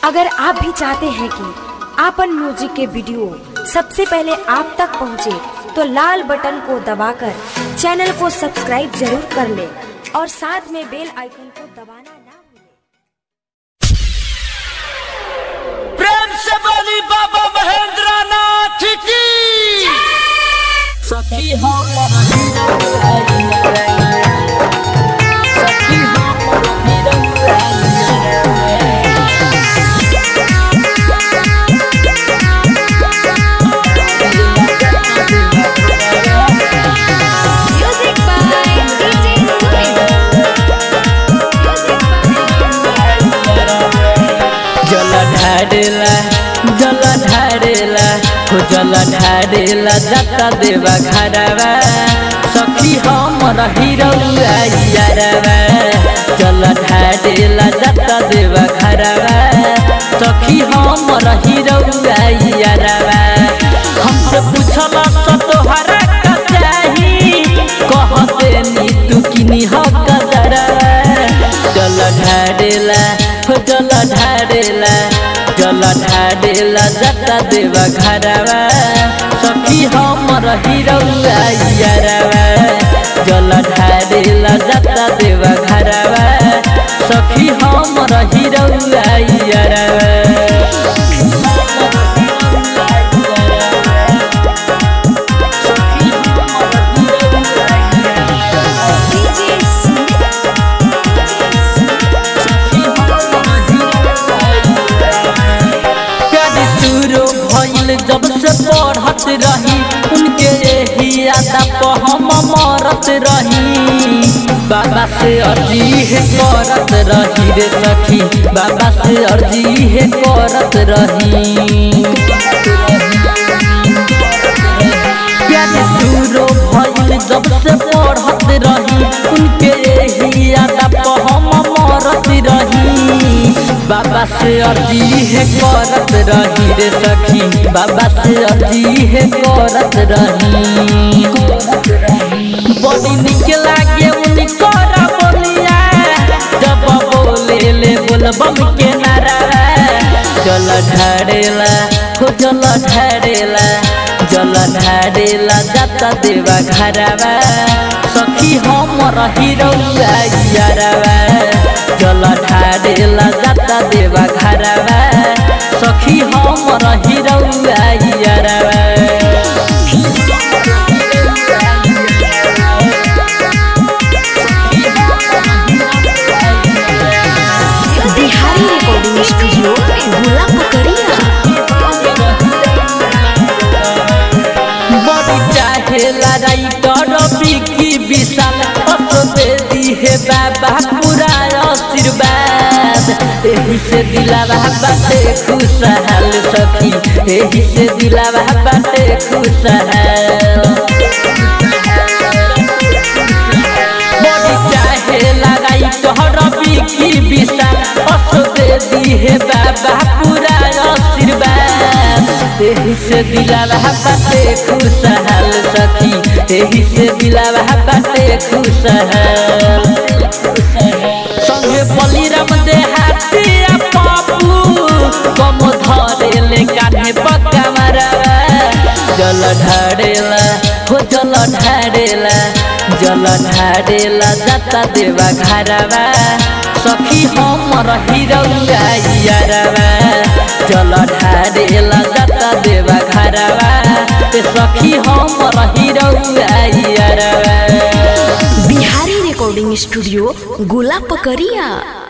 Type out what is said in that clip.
अगर आप भी चाहते हैं कि आपन म्यूजिक के वीडियो सबसे पहले आप तक पहुंचे, तो लाल बटन को दबाकर चैनल को सब्सक्राइब जरूर कर ले और साथ में बेल आइकन को दबाना ना भूलें। प्रेम से बोली बाबा महेंद्र नाथ की सखी हो सखी Music by DJ जल ढाडेला जल ढाडेला हो जल ढाडेला जाता देवा घरवा सखी हमर हिरौआ यारवा जल ढाडेला जाता देवा घरवा सखी हमर हिरौआ यारवा हमसे पूछल त तोहरा का चाही कहते नी तू किनी हक दरवा जल ढाडेला हो जल ढाडेला जल ढाडेला जता देवा घरवा सखी हमर हिरौआ यारवा जल ढाडेला जता देवा घरवा सखी हमर हिरौआ यारवा सखी हमर प्यारी शुरू भइल जब से पढ़त रही उनके यही यादा पर हम मरत रही बाबा से अर्जी है करत रही रे सखी बाबा से अर्जी है करत रही प्यारी शुरू भइल जब से पढ़त रही उनके यही यादा पर हम मरत रही बाबा से अर्जी है करत रही रे सखी बाबा से अर्जी है करत रही बड़ी निक लागे उनकर बोलिया जब बोले ले बोलबम के नारा जल ढारेला हो जल ढारेला जल ढारेला जाता देवा घरवा सखी हमर हिरौआ यारवा जल ढारेला जाता देवा घरवा सखी हमर हिरौआ यारवा बिहारी रिकॉर्डिंग स्टूडियो गुला पकड़िया बड़ी चाहेला राइटर बिकी विशाल असो दे दी है बाबा पूरा आशीर्वाद एही से दिलावा बाटे खुशहाल सखी एही से दिलावा बाटे खुशहाल बड़ी चाहेला राइटर बिकी विशाल असो दे दी है बाबा पूरा आशीर्वाद एही से दिलावा बाटे खुशहाल सखी एही से दिलावा बाटे खुशहाल संगे बलिराम देहाती आ पापू कम धरे ले कान्हे पक्का मारवा जल ढाडेला हो जल ढाडेला जल ढाडेला जाता देवा घरवा सखी हमर हिरौआ यारवा जल ढाडेला जाता देवा घरवा ते सखी हमर हिरौआ यारवा बिहारी रिकॉर्डिंग स्टूडियो गुला पकड़िया